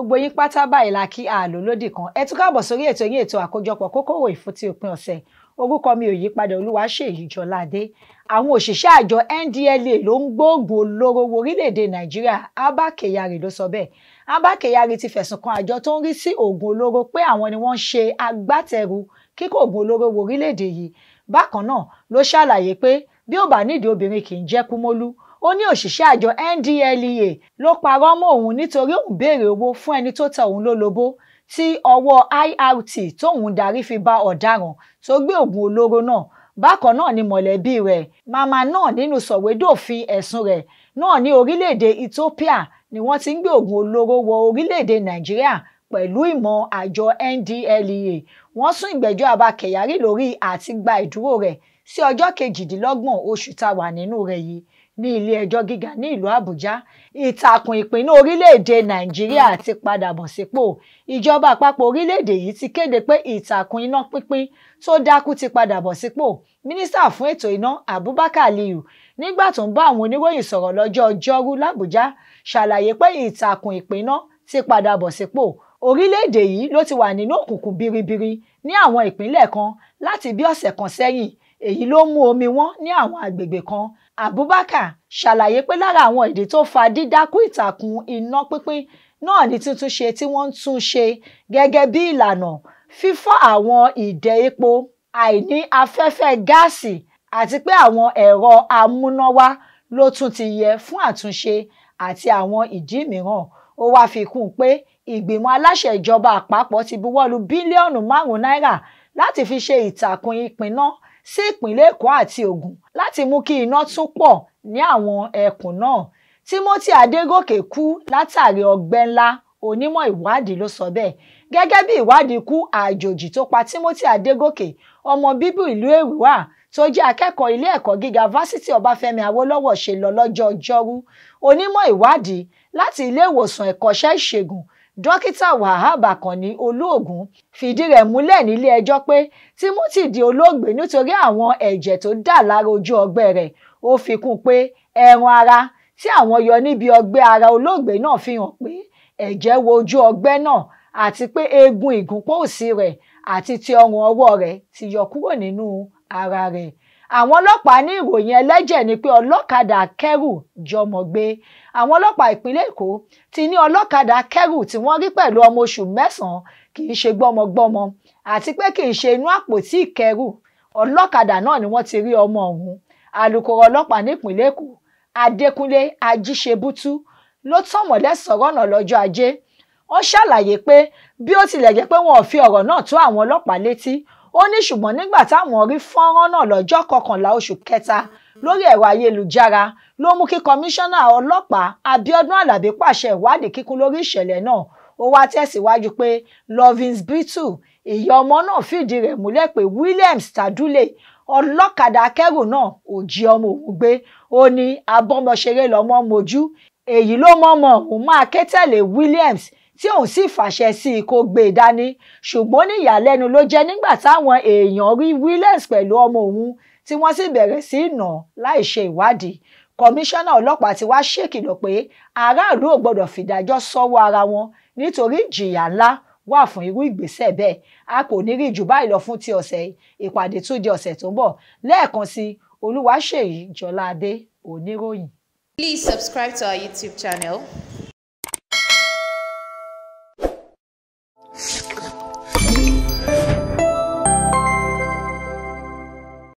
gbogbo yín pátá báyìí la kí àlò lódì kan ẹ tún káàbọ̀ sórí ètò yín ètò àkójọpọ̀ kókòwò ìfúntí òpin ọ̀sẹ̀ orúkọ mi ò yí padà Olúwaṣèyí Jọládé àwọn òṣìṣẹ́ àjọ NDLEA ló ń gbóògùn olóró wo orílẹ̀-èdè Nàìjíríà Abba Kyari ló sọ bẹ́ẹ̀ Abba Kyari ti fẹ̀sùn kan àjọ tó ń rí sí oògùn olóró pé àwọn ni wọ́n ń ṣe agbátẹrù kíkó oògùn olóró wo orílẹ̀-èdè yìí bákan náà ló ṣàlàyé pé bí ó bá nídìí obìnrin kì í jẹ́ kúmólú ó ní òṣìṣẹ́ àjọ NDLEA ló parọ́ mọ́ òun nítorí òun béèrè owó fún ẹni tó ta òun lólobó tí ọwọ́ IRT tóun darí fi bá ọ̀daràn tó gbé oògùn olóró náà bákan náà ni mọ̀lẹ́bí rẹ̀ màmá náà nínú sọ̀wédòfin ẹ̀sùn rẹ̀ náà ní orílẹ̀-èdè Ethiopia ni wọ́n ti ń gbé oògùn olóró wọ orílẹ̀-èdè Nàìjíríà pẹ̀lú ìmọ̀ àjọ NDLEA wọ́n sún ìgbẹ́jọ́ Abba Kyari lórí àti gba ìdúró rẹ̀ sí ọjọ́ kejìdínlọ́gbọ̀n oṣù tá a wà nínú rẹ̀ yìí ní ilé ẹjọ́ gíga ní ìlú Àbújá ìtàkùn ìpínlẹ̀ orílẹ̀-èdè Nàìjíríà ti padà bọ̀ sípò ìjọba àpapọ̀ orílẹ̀-èdè yìí ti kéde pé ìtàkùn iná pínpín tó dákú ti padà bọ̀ sípò mínísítà fún ètò iná Abubakar Aliyu nígbà tó ń bá àwọn oníròyìn sọ̀rọ̀ lọ́jọ́ ọjọ́rú l'Àbújá ṣàlàyé pé ìtàkùn ìpínná ti padà bọ̀ sípò orílẹ̀-èdè yìí ló ti wà nínú òkùnkùn biribiri ní àwọn ìpínlẹ̀ kan láti bí ọ̀sẹ̀ kan sẹ́yìn èyí ló mú omi wọn ní àwọn àgbègbè kan Abubakar ṣàlàyé pé lára àwọn ìdí tó fa dídákú ìtàkùn iná pínpín náà ní tuntun ṣe tí wọ́n ń tún ṣe gẹ́gẹ́ bí ìlànà fífọ́ àwọn ìdẹ epo àìní afẹ́fẹ́ gáàsì àti pé àwọn ẹ̀rọ amúnáwá ló tún ti yẹ fún àtúnṣe àti àwọn ìdí mìíràn ó wáá fi kún un pé ìgbìmọ̀ aláṣẹ ìjọba àpapọ̀ ti buwọ́lu bílíọ̀nù márùn-ún náírà láti fi ṣe ìtàkùn ìpínná sí ìpínlẹ̀ Èkó àti Ògùn láti mú kí iná tún pọ̀ ní àwọn ẹkùn náà Timothy Adégòkè kú látàrí ọgbẹ́ ńlá onímọ̀ ìwádìí ló sọ bẹ́ẹ̀ gẹ́gẹ́ bí ìwádìí ikú àjòjì tó pa Timothy Adégòkè ọmọ bíbí ìlú Èrúwà tó jẹ́ akẹ́kọ̀ọ́ ilé ẹ̀kọ́ gíga fásitì Ọbáfẹ́mi Awólọ́wọ̀ ṣe lọ lọ́jọ́ ọjọ́rú onímọ̀ ìwádìí láti ilé ìwòsàn ẹ̀kọ́ṣẹ́ ìṣègùn dókítà wahab akànni olóògùn fìdí rẹ̀ múlẹ̀ nílé ẹjọ́ pé timothy di olóògbé nítorí àwọn ẹ̀jẹ̀ tó dà lára ojú ọgbẹ́ rẹ̀ ó fi kún pé ẹran ara tí àwọn yọ níbi ọgbẹ́ ara olóògbé náà fi hàn pé ẹ̀jẹ̀ wo ojú ọgbẹ́ náà àti pé eegun ìgúnpọ̀ òsì rẹ̀ àti ti ọrùn ọwọ́ rẹ̀ ti yọ kúrò nínú ara rẹ̀ àwọn ọlọ́pàá ní ìròyìn ẹlẹ́jẹ̀ ni pé ọlọ́kadà kẹ́rù jọmọ gbé àwọn ọlọ́pàá ìpínlẹ̀ èkó ti ní ọlọ́kadà kẹ́rù tí wọ́n rí pẹ̀lú ọmọ oṣù mẹ́sàn-án kì í ṣe gbọ́mọgbọ́mọ àti pé kì í ṣe inú àpótí ìkẹ́rù ọlọ́kadà náà ni wọ́n ti rí ọmọ ọ̀hún alūkkóró ọlọ́pàá nípìnlẹ̀ èkó adékúnlé ajíṣebútú ló tọ̀mọ̀lẹ́ sọ̀rọ̀ náà lọ́jọ́ ajé ó ṣàlàyé pé bí ó tilẹ̀ jẹ́ pé wọn ò fi ọ̀rọ̀ náà tó àwọn ọlọ́pàá létí ó ní ṣùgbọ́n nígbà táwọn rí fọ́nrán náà lọ́jọ́ kọkànlá oṣù kẹta lórí ẹ̀rọ ayélujára ló mú kí kọmíṣánná ọlọ́pàá Abíọ́dún Àlàbí pàṣẹ ìwádìí kíkún lórí ìṣẹ̀lẹ̀ náà ó wá tẹ̀síwájú pé Lovins Brittle ìyá ọmọ náà fìdí rẹ̀ múlẹ̀ pé Williams Tadule ọlọ́kadà akẹ́rù náà ò jí ọmọ òun gbé ó ní abọ́mọṣeré lọ́mọ mojú èyí ló mọ́mọ́ òun máa ké tẹ̀lé Williams tí òun sì fàṣẹ sí i kó gbé e dání ṣùgbọ́n ní ìyàlẹ́nu ló jẹ́ nígbà táwọn èèyàn rí Williams pẹ̀lú ọmọ òun tí wọ́n sì bẹ̀rẹ̀ sí í nà láì ṣe ìwádìí kọmíṣánná ọlọ́pàá ti wá ṣèkìlọ̀ pé aráàlú ò gbọ́dọ̀ fìdájọ́ sọ́wọ́ ara wọn nítorí ìjìyà ńlá wà fún irú ìgbésẹ̀ bẹ́ẹ̀ a kò ní rí jù báyìí lọ fún ti ọ̀sẹ̀ ìpàdé tún di ọ̀sẹ̀ tó ń bọ̀ lẹ́ẹ̀kan sí Olúwaṣèyí Jọládé oníròyìn. Please subscribe to our YouTube channel